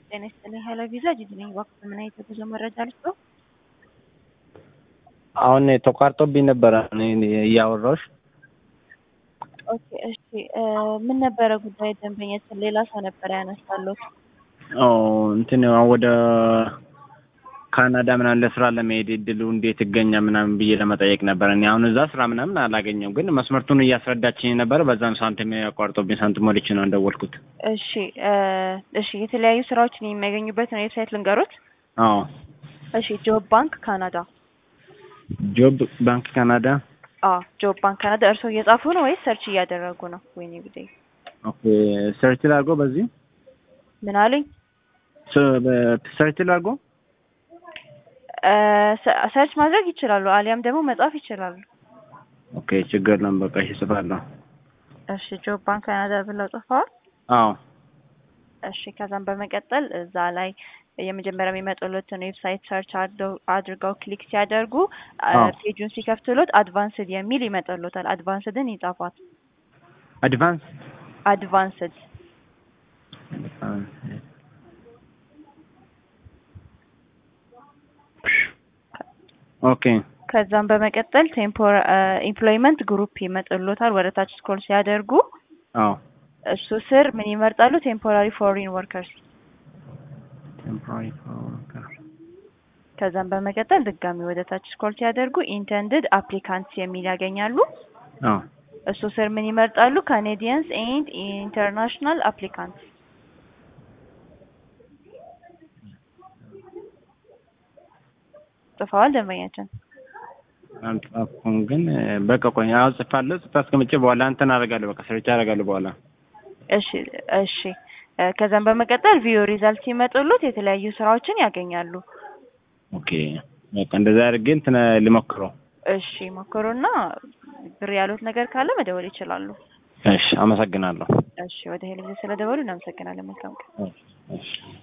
ጤና ይስጥልኝ ሄሎ ቪዛ ጂጂ ነኝ። እባክዎ ምን አይነት የጉዞ መረጃ ልስጥዎ? አሁን ተቋርጦብኝ ነበረ እኔ እያወራሁሽ። ኦኬ እሺ እ ምን ነበረ ጉዳይ ደንበኛችን ሌላ ሰው ነበረ ያነሳልዎት? ኦ እንትን ወደ ካናዳ ምናምን ለስራ ለመሄድ እድሉ እንዴት ይገኛል ምናምን ብዬ ለመጠየቅ ነበረ። እኔ አሁን እዛ ስራ ምናምን አላገኘም፣ ግን መስመርቱን እያስረዳችኝ ነበረ። በዛም ሳንቲም ያቋርጦብኝ ሳንቲም ሞልቼ ነው እንደወልኩት። እሺ እ እሺ የተለያዩ ስራዎችን የሚያገኙበትን ዌብሳይት ልንገሮት? አዎ እሺ ጆብ ባንክ ካናዳ። ጆብ ባንክ ካናዳ። አዎ ጆብ ባንክ ካናዳ። እርስዎ እየጻፉ ነው ወይስ ሰርች እያደረጉ ነው? ወይኔ ጉዴ። ኦኬ ሰርች ላድርጎ በዚህ ምን አሉኝ? ሰርች ላድርጎ እ ሰርች ማድረግ ይችላሉ፣ አሊያም ደግሞ መጻፍ ይችላሉ። ኦኬ ችግር የለም በቃ እሺ እጽፋለሁ። እሺ ጆብ ባንክ ካናዳ ብለው ጽፈዋል? አዎ እሺ ከዛም በመቀጠል እዛ ላይ የመጀመሪያ የሚመጡለትን ዌብሳይት ሰርች አድርገው ክሊክ ሲያደርጉ አዎ። ፔጁን ሲከፍቱሎት አድቫንስድ የሚል ይመጣሎታል። አድቫንስድን ይጻፏት። አድቫንስ አድቫንስድ ኦኬ ከዛም በመቀጠል ቴምፖር ኤምፕሎይመንት ግሩፕ ይመጣሎታል። ወደ ታች ስክሮል ሲያደርጉ አዎ እሱ ስር ምን ይመርጣሉ? ቴምፖራሪ ፎሪን ወርከርስ። ቴምፖራሪ ወርከር ከዛም በመቀጠል ድጋሚ ወደ ታች ስክሮል ሲያደርጉ ኢንተንድድ አፕሊካንትስ የሚል ያገኛሉ። አዎ እሱ ስር ምን ይመርጣሉ? ካኔዲያንስ ኤንድ ኢንተርናሽናል አፕሊካንትስ። ጽፈዋል ደንበኛችን? አልጻፍኩም፣ ግን በቃ ቆይ አዎ ጽፋለሁ። ጽፌ አስቀምጬ በኋላ እንትን አደርጋለሁ። በቃ ሰርች አደርጋለሁ በኋላ። እሺ እሺ። እ ከዛም በመቀጠል ቪዲዮ ሪዛልት ሲመጡሉት የተለያዩ ስራዎችን ያገኛሉ። ኦኬ በቃ እንደዛ አድርጌ እንትን ልሞክረው። እሺ ሞክሩና ብር ያሉት ነገር ካለ መደወል ይችላሉ። እሺ አመሰግናለሁ። እሺ ወደ ሄልዝ ስለደወሉ እናመሰግናለን። መልካም ቀን። እሺ